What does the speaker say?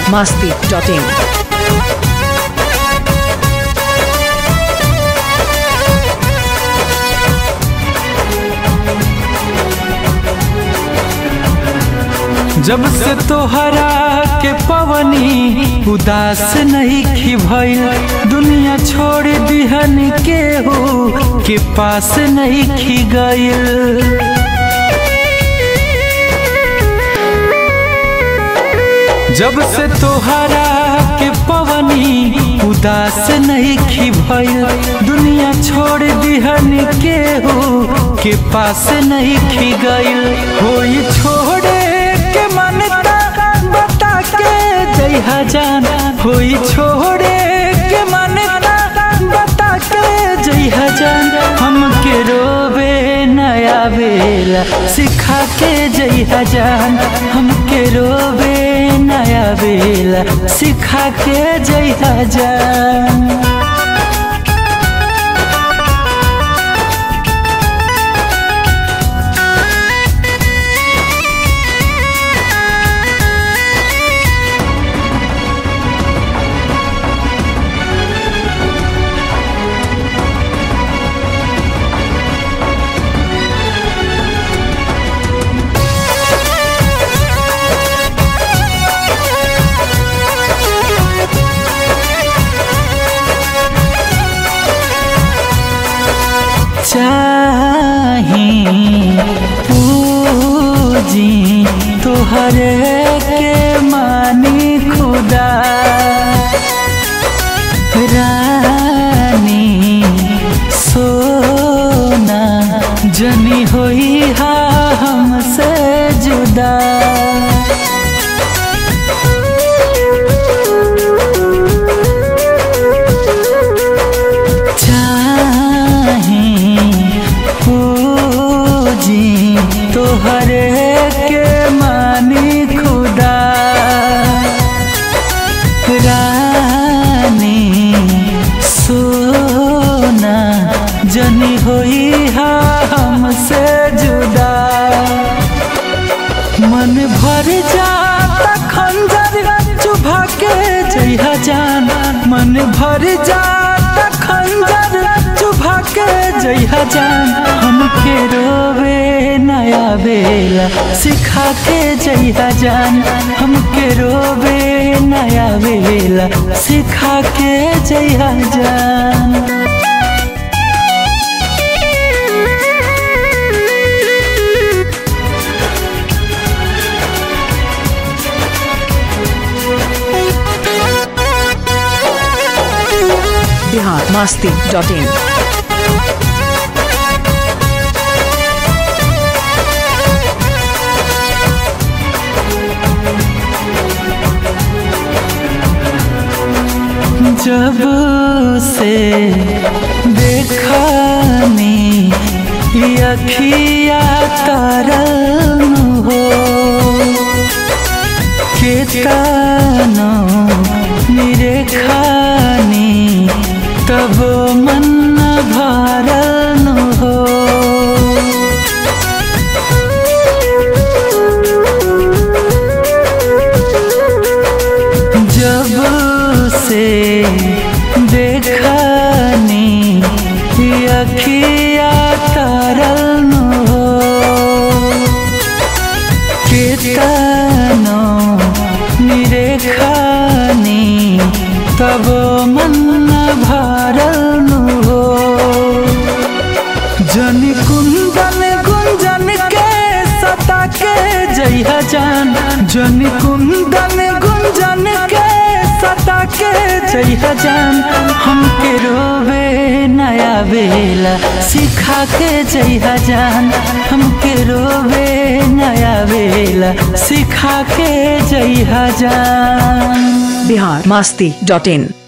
masti.in. जब से तोहरा के पवनी उदास नहीं खी भइल दुनिया छोड़ दिहन के हो के पास नहीं खी गइल जब से तोहरा के पवनी उदास नहीं खी भइल दुनिया छोड़ दिहन के हो के पास नहीं खी गइल होई छोड़े के मनता बता के जइहा जान होई छोड़े के मनता बता के जइहा जान हमके रोवे नया बेला सिखा के जइहा जान हमके रोवे नया बेला सिखा के जइहा जान चाही पूजी तोहरे के मानी खुदा रानी सोना जनी होई हा हमसे जुदा चाही पूजी तोहरे के मानी खुदा रानी सोना जनी होई हा हमसे जुदा मन भर जाता खंजर चुभा के जइहा जान मन भर जाता खंजर चुभा के जइहा जान हमके रोवे नया बेला सिखा के जइहा जान हमके रोवे नया बेला सिखा के जइहा जान Bihar masti.in. जब से देखनी ये अखिया तरल हो केतनो निरेखानी तब मन भरल हो जब से देखनी ये अखिया तरल हो केतनो निरेखानी तब मन भरल हो जन कुंदन गुंजन के सता के जइहा जान जन कुंदन गुंजन के सता के जइहा जान हमके रोवे नया बेला सिखा के जइहा जान हमके रोवे नया बेला सिखा के जइहा जान Bihar masti.in.